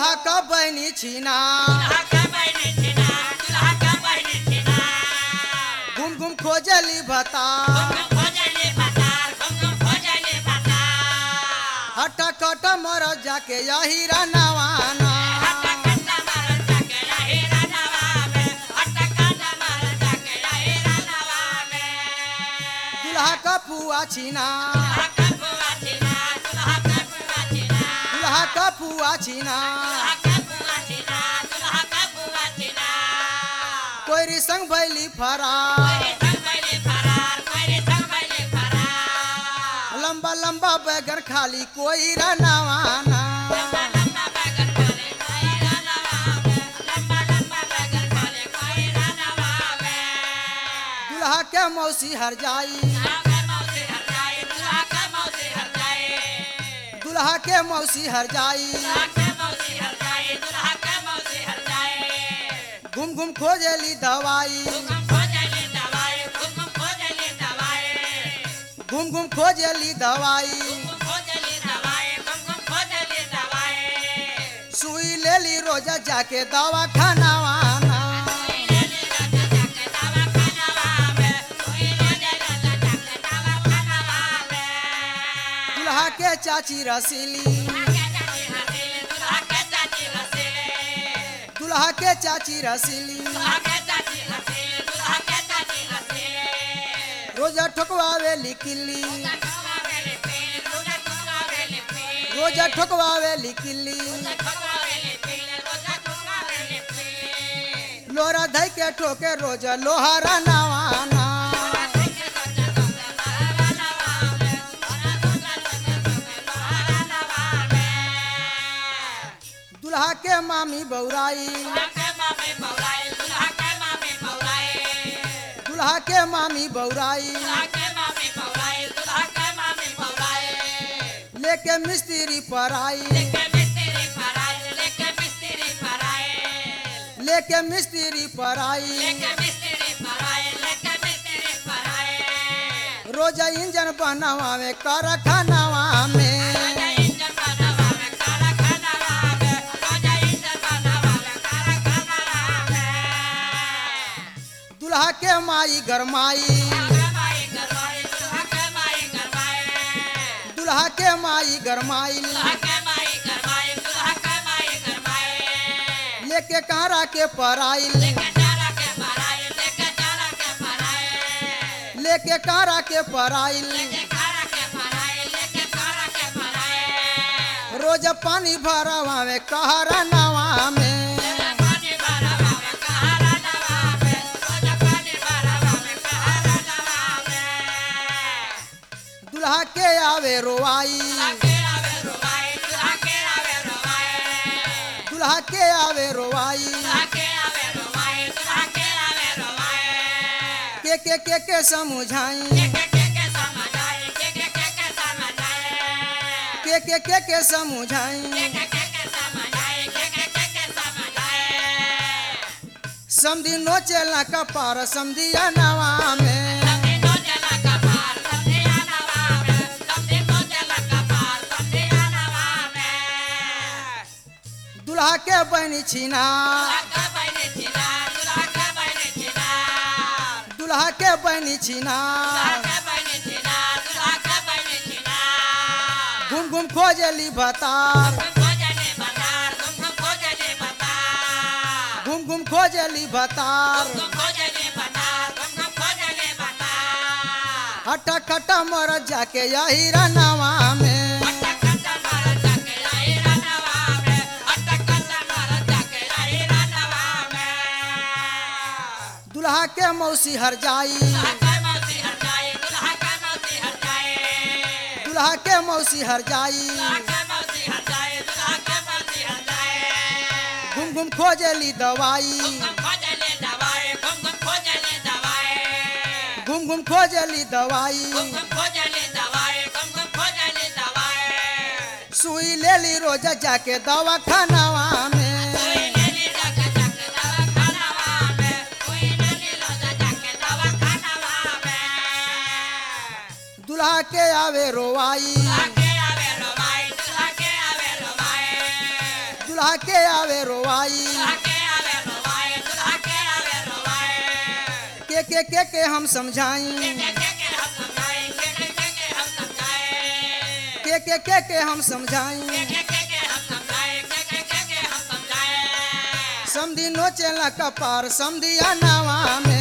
दुल्हा का बहनी छीना घूम घूम खोजली भता हटा कट मर जाके यही रनवाना दुल्हा का पुआ छीना दुल्हा का पुआ छीना कोई संग भैली फरा लंबा लंबा बैगन खाली कोई रनवाना दुल्हा के मौसी हर जाई दुल्हा के मौसी हर जाई घूम घूम खोजली दवाई घूम घूम खोजली दवाई सुई लेली रोजा जाके दवा खानावाना दुल्हा के चाची रसीली दुल्हा के चाची रसीली रोजा ठोकवावे लिखली रोजा ठोकवावे लिखली लोरा धई के ठोके रोजा लोहारा नवाना दुल्हा के मामी बौराई दुल्हा के मामी बौराई लेके मिस्त्री पर आई लेके मिस्त्री पर आई रोजा इंजन बनवावे कारखानावा में दुल्हा के माई गरमाई दुल्हा के माई गरमाई लेके कारा के पराई लेके कारा के पराई रोज पानी भरवावे कहरा नवा में दुल्हा के आवे रोआई दुल्हा के आवे रोआई के के के के समझाई के के के के समझाई समधी नोचेला कपार समधिया नवा में दुल्हा के बहनी छीना दुल्हा के बहनी छीना घूम घूम खोजली भतार घूम घूम खोजली भतार हटा खटा मर जाके यही रनवा में दुल्हा के मौसी हर जाई दुल्हा के मौसी हर जाई घूम घूम खोजली दवाई घूम घूम खोजली दवाई सुई लेली रोजा जाके दवा खानावा में दुल्हा के आवे रोवाई दुल्हा के आवे रोवाई के के के के हम समझाई के के के के हम समझाई समधी नोचेला कपार समधिया नावा में